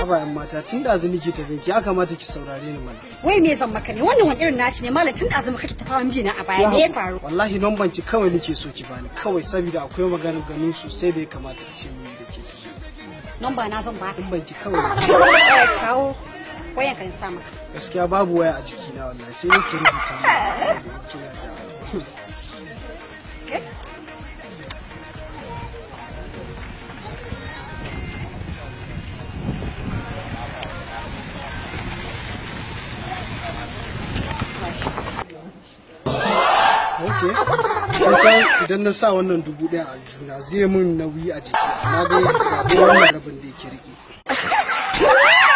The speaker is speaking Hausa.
haba yan mata tun da azumi ke tafe ki ya kamata ki saurare ni mana wai me zan maka ne wannan wani irin nashi ne malam tun da azumi kake tafawan biyu na a baya me ya faru wallahi nomban ki kawai nake so ki bani kawai saboda akwai maganar ganu sosai da ya kamata a ce mun da ke tafi nomba na zan ba nomban ki kawai nake kawo wayan kan sa maka gaskiya babu waya a jikina wallahi sai nake rubuta mu kina da Ok, kin san idan na sa wannan dubu ɗaya a juna zai mun nauyi a jiki amma dai ga dai wannan rabin da yake riƙe.